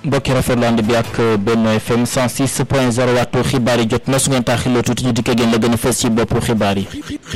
mbokki rafetlu ànd bi ak Benno FM 106 point 0 waxtu xibaar yi jot na su ngeen taaxiloo tuuti ñu dikkee génn la gën a fës ci boppu xibaar yi.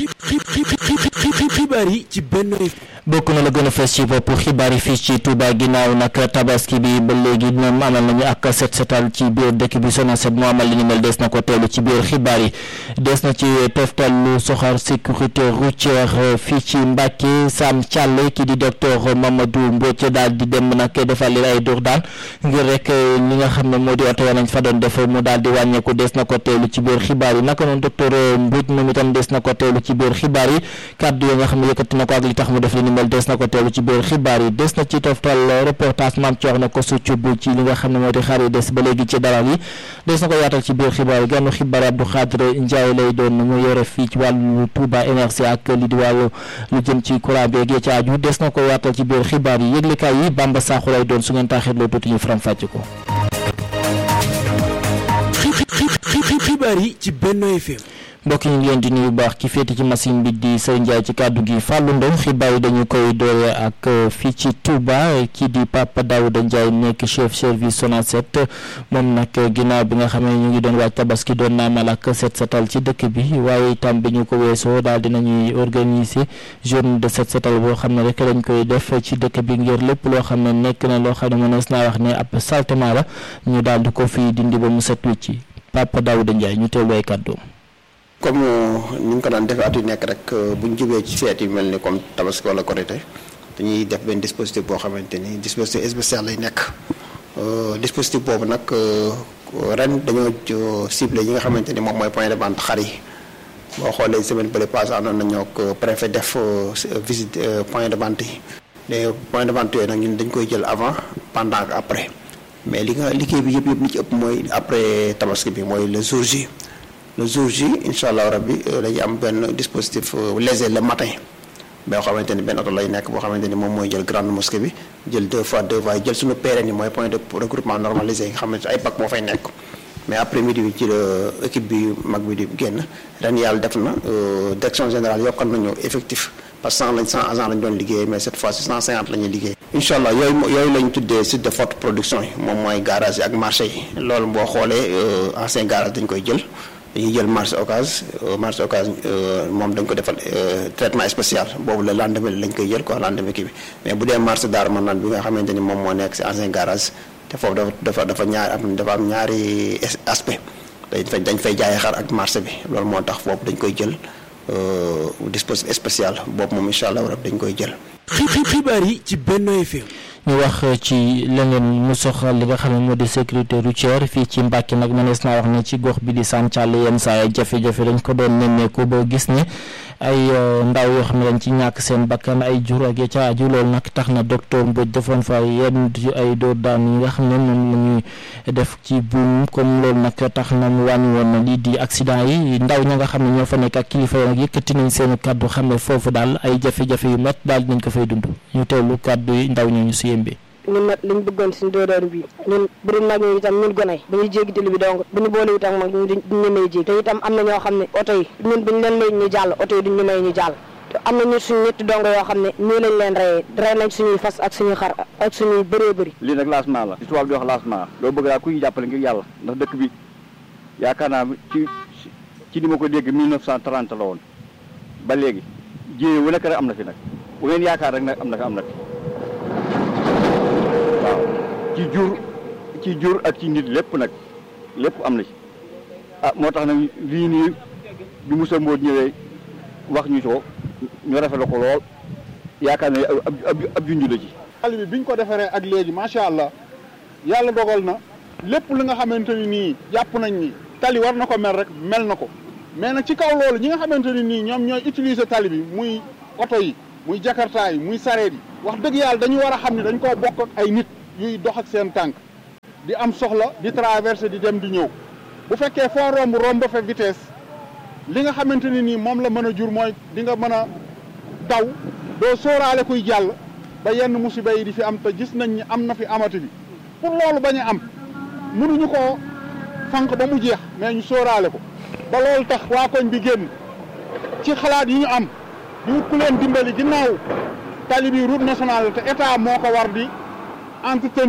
xibaar yi ci Benno FM. bokk na la gën a fës ci boppu xibaar yi fii ci Touba ginnaaw nag tabaski bi ba léegi ñoom amal nañu ak set setal ci biir dëkk bi Sonacet moo amal li ni mel des na ko teelu ci biir xibaar yi des na ci toftal lu soxar sécurité routière fii ci Mbàkke Sam Thialé ki di docteur Mamadou Mbodj daal di dem nag defal leen ay dur daan ngir rek li nga xam ne moo di oto ya nañ fa doon def mu daal di wàññeeku des na ko teelu ci biir xibaar yi naka noonu docteur Mbodj moom itam des na ko teelu ci biir xibaar yi kàddu yi nga xam ne yëkkati na ko ak li tax mu def li ni mel des na ko teelu ci biir xibaar yi des na ci toftal reportage maam coox na ko succub ci li nga xam ne moo di xaar yi des ba léegi ci dalal yi des na ko yaatal ci biir xibaar yi gànnu xibaar Abdou Khadre Ndiaye lay doon mu yore fii ci wàllu Touba énergie ak li di wàllu lu jëm ci courant bi ci aju des na ko yaatal ci biir xibaar yi yëglekaay yi Bamba Sakho lay doon su ngeen taaxirloo tuuti ñu faram fàcc ko xibaar yi ci Benno FM. mbokk yi ñu ngi leen di nuyu bu baax ki féete ci machine bi di Sëriñ Ndiaye ci kàddu gi Fallou Ndong xibaar yi dañu koy doore ak fii ci Touba kii di Papa Daouda Ndiaye nekk chef service Sonacet moom nag ginnaaw bi nga xam ne ñu ngi doon waaj tabaski doon naa mal ak set setal ci dëkk bi waaye itam bi ñu ko weesoo daal dinañuy organiser journée de set setal boo xam ne rek dañ koy def ci dëkk bi ngir lépp loo xam ne nekk na loo xam ne mënees naa wax ne ab saltement la ñu daal di ko fii dindi ba mu set wicc Papa Daouda Ndiaye ñu teewlu ay kàddoom comme ni ñu ko daan defee at yu nekk rek bu ñu jubee ci feet yu mel ni comme tabaski wala korité dañuy def benn dispositif boo xamante ni dispositif spécial lay nekk dispositif boobu nag ren dañoo ciblé yi nga xamante ni moom mooy point de vente xar yi boo xoolee semaine bële passé àndoon nañoo ak préfet def visite point de vente yi léegi point de vente yooyu nag ñun dañ koy jël avant pendant ak après mais li nga liggéey bi yëpp yëpp li ci ëpp mooy après tabaski bi mooy le jour J le jour J incha allah rabbi dañuy am benn dispositif léger le matin boo xamante ni benn oto lay nekk boo xamante ni moom mooy jël grande mosquée bi jël deux fois deux fois jël suñu PRN yi mooy point de regroupement normalisé yi nga xamante ay bac moo fay nekk mais après midi bi ci la équipe bi mag bi di génn ren yàlla def na direction générale yokkal nañu effectif parce que cent lañ cent agents lañ doon liggéey mais cette fois ci cent cinquante la ñuy liggéey incha allah yooyu yooyu lañ tuddee site de forte production yi moom mooy garage yi ak marché yi loolu boo xoolee ancien garage dañ koy jël dañuy jël marché occas marché occas moom dañ ko defal traitement spécial boobu la lendemain lañ koy jël quoi lendemain kii bi mais bu dee marché Darou Manane bi nga xamante ni moom moo nekk ci ancien garage te foofu dafa dafa dafa ñaari am dafa am ñaari aspect dañ fay dañ fay jaayee xar ak marché bi loolu moo tax foofu dañ koy jël dispositif spécial boobu moom incha allah rab dañ koy jël. xibaar yi ci Benno FM. ñu wax ci leneen mu soxal li nga xam ne moo di sécurité routière fii ci Mbàkke nag mënees naa wax ne ci gox bi di Sam Thialé yenn saa ay jafe-jafe dañ ko doon nemmeeku ba gis ne ay ndaw yoo xam ne dañ ci ñàkk seen bakkan ay jur ak ya ca aju loolu nag tax na docteur Mbodj defoon fa yenn ay dóor daan yi nga xam ne moom la ñuy def ci buum comme loolu nag tax na mu wàññi woon na lii di accident yi ndaw ña nga xam ne ñoo fa nekk ak kilifa yi nag yëkkati nañ seen kàddu xam ne foofu daal ay jafe-jafe yu métti daal dinañ ko fay dund ñu teewlu kàddu yi ndaw ñooñu si yembe ñun nag liñ bëggoon suñu dóoróor bi ñun bu dul mag ñi itam ñun gone bu ñuy jéggi tali bi donc bu ñu boole itam mag ñu duñ ñu may jéggi te itam am na ñoo xam ne oto yi ñun buñ leen may ñu jàll oto yi duñ ñu may ñu jàll te am na ñu suñu ñetti dongo yoo xam ne nii lañ leen reyee rey nañ suñuy fas ak suñuy xar ak suñuy bëree bëri lii nag lancement la li tubaab di wax lancement loo bëgg daal ku ñu jàppale ngir yàlla ndax dëkk bi yaakaar naa ci ci ni ma ko dégg 1930 la woon ba léegi jéye wu nekk rek am na fi nag bu ngeen yaakaar rek nag am na fi am na fi waaw ci jur ci jur ak ci nit lépp nag lépp am na ci ah moo tax nag lii nii bi Moussa Mbodj ñëwee wax ñu ko ñu rafetlu ko lool yaakaar ne ab ab ab junj la ci. xale bi biñ ko defaree ak léegi macha allah yàlla dogal na lépp li nga xamante ni nii jàpp nañ ni tali war na ko mel rek mel na ko mais nag ci kaw loolu ñi nga xamante ni nii ñoom ñooy utiliser tali bi muy oto yi muy jakarta yi muy sareet yi wax dëgg yàlla dañu war a xam ne dañ koo bokk ak ay nit yuy dox ak seen tànk di am soxla di traverser di dem di ñëw bu fekkee foo romb romb fa vitesse li nga xamante ni nii moom la mën a jur mooy di nga mën a daw doo sóoraale kuy jàll ba yenn musiba yi di fi am te gis nañ ni am na fi amati bi pour loolu bañ a am mënuñu koo fànq ba mu jeex mais ñu sóoraale ko ba loolu tax waa koñ bi génn ci xalaat yi ñu am di wut ku leen dimbali ginnaaw tali bi route nationale te état moo ko war di entretenir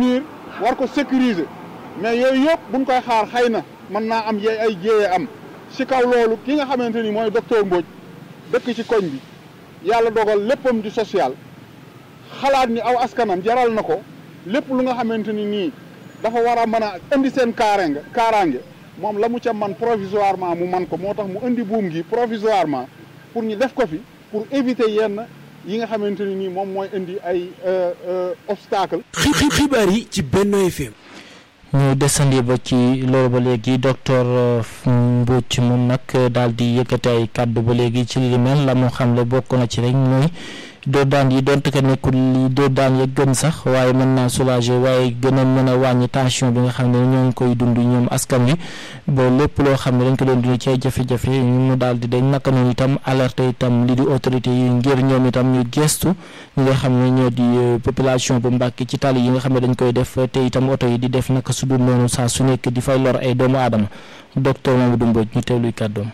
war ko sécuriser mais yooyu yëpp buñ koy xaar xëy na mën naa am yee ay jéyee am si kaw loolu ki nga xamante ni mooy docteur Mbodj dëkk ci koñ bi yàlla dogal léppam di social xalaat ni aw askanam jaral na ko lépp lu nga xamante ni nii dafa war a mën a indi seen kaaraange kaaraange moom la mu ca man provisoirement mu man ko moo tax mu indi buum gi provisoirement pour ñu def ko fi pour éviter yenn yi nga xamante ni nii moom mooy indi ay obstacle xibaar yi ci Benno FM ñu desandi ba ci loolu ba léegi docteur Mbodj moom nag daal di yëkkati ay kàddu ba léegi ci li mel la mu xam le bokk na ci rek mooy doo daan yi donte que nekkul li doo daan ya gën sax waaye mën naa soulager waaye gën a mën a wàññi tension bi nga xam ne ñoo ngi koy dund ñoom askan wi ba lépp loo xam ne dañ ko doon dund ci ay jafe-jafe mu daal di dañ naka noonu itam alerte itam li di autorité yi ngir ñoom itam ñu gestu ñi nga xam ne ñoo di population bu Mbàkke ci tali yi nga xam ne dañ koy def te itam oto yi di def naka su dul noonu saa su nekk di fay lor ay doomu aadama docteur Mamadou Mbodj ñu teewluy kàddoom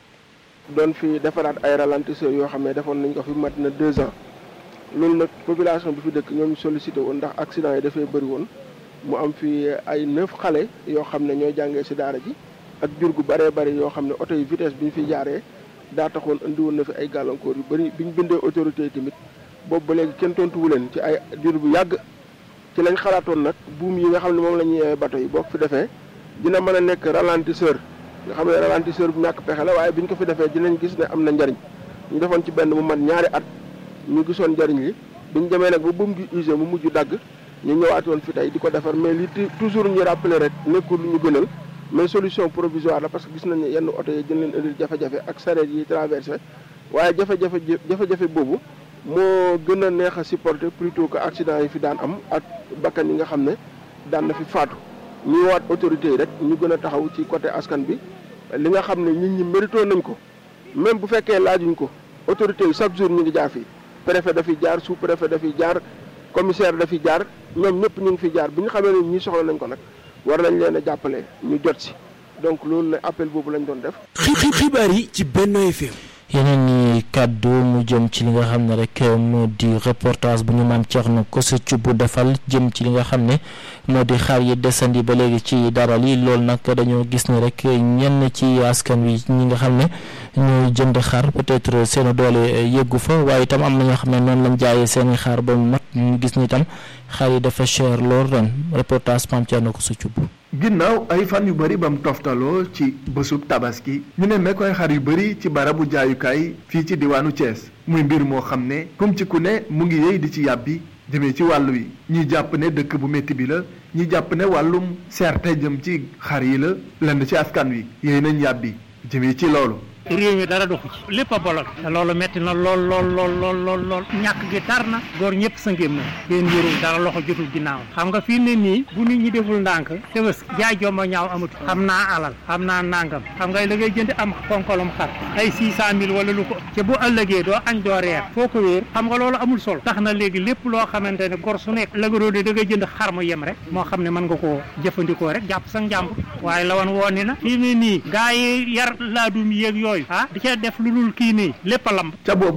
doon fi defaraat ay ralentisseurs yoo xam ne defoon nañ ko fi mat na deux ans loolu nag population bi fi dëkk ñoom sollicité woon ndax accident yi dafay bëri woon mu am fi ay neuf xale yoo xam ne ñooy jàngee si daara ji ak jur gu bëree bëri yoo xam ne oto yi vitesse bi ñu fi jaaree daa taxoon indi woon na fi ay gàllankoor yu bëri bi ñu bindee autorité yi tamit boobu ba léegi kenn tontuwu leen ci ay jur bu yàgg ci lañ xalaatoon nag buum yi nga xam ne moom la ñuy bato yi boo ko fi defee dina mën a nekk ralentisseur nga xam ne ralentisseur bu ñàkk pexe la waaye bi ñu ko fi defee dinañ gis ne am na njariñ ñu defoon ci benn mu mat ñaari at ñu gisoon njariñ li bi ñu demee nag ba buum gi usé mu mujj dagg ñu ñëwaatoon fi tey di ko defar mais li toujours ñu rappeler rek nekkul lu ñu gënal mais solution provisoire la parce que gis nañ ne yenn oto yi gën leen indil jafe-jafe ak sareet yi traversé waaye jafe-jafe jafe-jafe boobu moo gën a neex a supporter plutôt que accident yi fi daan am ak bakkan yi nga xam ne daan na fi faatu ñu waat autorité yi rek ñu gën a taxaw ci côté askan bi li nga xam ne nit ñi mérito nañ ko même bu fekkee laajuñ ko autorité yi chaque jour ñu ngi jaar fii préfet dafiy jaar sous préfet dafiy jaar commissaire dafiy jaar ñoom ñëpp ñu ngi fi jaar bi ñu xamee ne ñi soxla nañ ko nag war nañ leen a jàppale ñu jot si donc loolu la appel boobu lañ doon def. xibaar yi ci Benno FM. yeneen ni kàddu mu jëm ci li nga xam ne rek moo di reportage bu ñu maam Thierno Kosso bu defal jëm ci li nga xam ne moo di xaar yi desandi ba léegi ci daral yi loolu nag dañoo gis ne rek ñenn ci askan wi ñi nga xam ne ñooy jënd xar peut-être seen doole yëggu fa waaye itam am na ñoo xam ne noonu lañ jaayee seeni xaar ba mu mat ñu gis ni itam xar yi dafa cher lool ren reportage maam Thierno Kosso bu ginnaaw ay fan yu bëri bam toftaloo ci bésub tabaski ñu ne mekk ay xar yu bëri ci barabu jaayukaay fii ci diwaanu Thiès muy mbir moo xam ne comme ci ku ne mu ngi yey di ci yàbbi jëmee ci wàll wi ñi jàpp ne dëkk bu métti bi la ñi jàpp ne wàllum seerte jëm ci xar yi la lenn ci askan wi yéy nañ yàbbi jëmee ci loolu réew mi dara doxu ci lépp a bolok te loolu metti na lool lool lool lool lool lool ñàkk gi tar na góor ñëpp sa ngéem na kenn yërul dara loxo jotul ginnaaw xam nga fii ne nii bu nit ñi deful ndànk tebës jaay jomba ñaaw amatu xam naa alal xam naa nangam xam nga la ngay jënd am konkolom xar ay six cent mille wala lu ko ca bu ëllëgee doo añ doo reer foo ko wéer xam nga loolu amul solo tax na léegi lépp loo xamante ne gor su nekk lëgaroo de da ngay jënd xar mu yem rek moo xam ne mën nga koo jëfandikoo rek jàpp sa njàmbur waaye la woon woon ni na fii ne nii gaa yi yar laadum yéeg yooyu ah di ca def lu dul kii nii lépp a lamb ca boobu